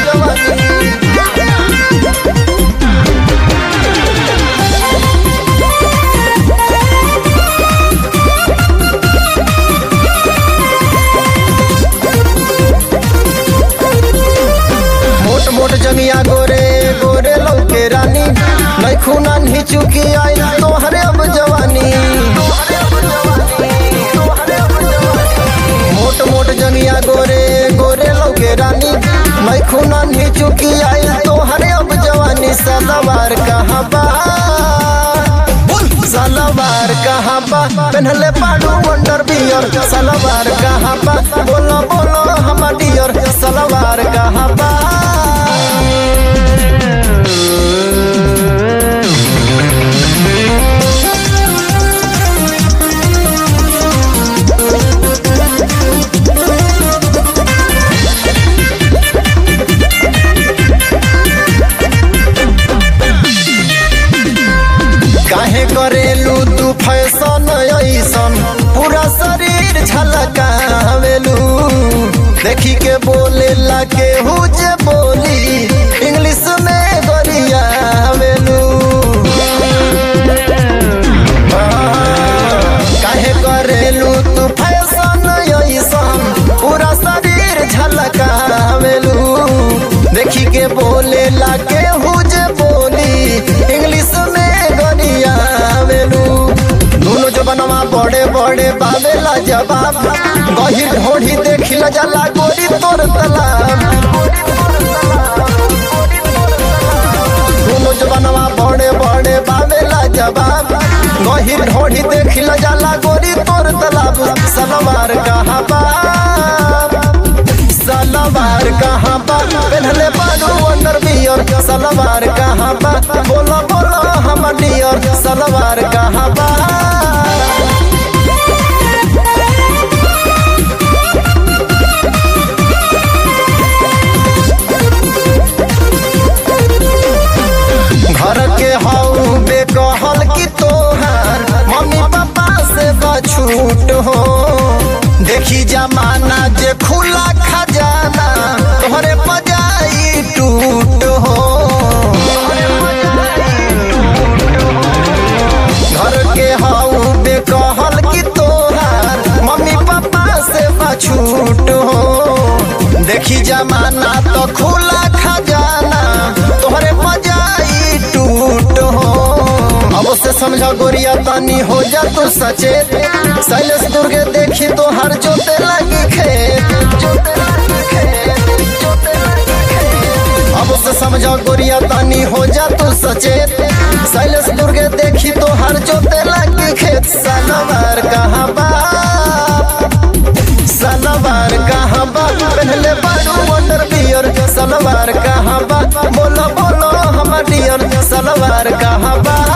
जवानी मोट मोट जमिया गोरे गोरे लौके रानी नहीं खूना नहीं चुकी आई तोहरे अब जवानी मोट मोट जमिया गोरे गोरे लौके रानी नहीं खूना नहीं चुकी आई तोहरे अब जवानी सलवार कहाँ बा सलवार कहाँ बा पहनले पाडू वंडर बियर सलवार कहाँ बा बोलो बोलो हम डियर सलवार कहाँ बा काहे करेलू तू फैशन ऐसन पूरा शरीर झलकावेलू देखी के बोले ला के जे बोली इंग्लिश में गरियावेलू काहे करेलू तू फैशन ऐसन पूरा शरीर झलकावेलू देखी के बोले ला के जे बोली इंग्लिश में गरियावेलू दोनों जो बनवा बड़े बड़े बावेला जवाब गहिर ढोढ़ी देखी ल जाला गोरी तोर तलाब दोनों जो बनवा बड़े बड़े बावेला जवाब गहिर ढोढ़ी देखी ल जाला गोरी तोर तलाब सलवार कहाँ बा सलवार कहाँ बा पहनले बानू अंडर बियर सलवार कहाँ बा बोलो बोलो हम डियर सलवार कहाँ बा घर के हऊ बेकहल की तोहार मम्मी पापा से बछूट हो देखी जमाना जे खुला खजाना तोहरे पजाई टूट हो घर के हऊ बेकहल की तोहार मम्मी पापा से बछूट हो देखी जमाना तो खुला खजाना तोहरे पजाई टूट हो अब से समझा गोरिया तानी हो जा तू सचेत शैलेश दुर्गे देखी तो हर जोते लगी खेत जोते लगी खेत, जोते लगी खेत। अब से समझा गोरिया तानी हो जा तू सचेत शैलेश दुर्गे देखी तो हर जोते लगी खेत सलवार कहाँ बा सलवार कहाँ बा पहले बारू वंडर बियर सलवार कहाँ बा बोलो बोलो हम डियर सलवार कहाँ बा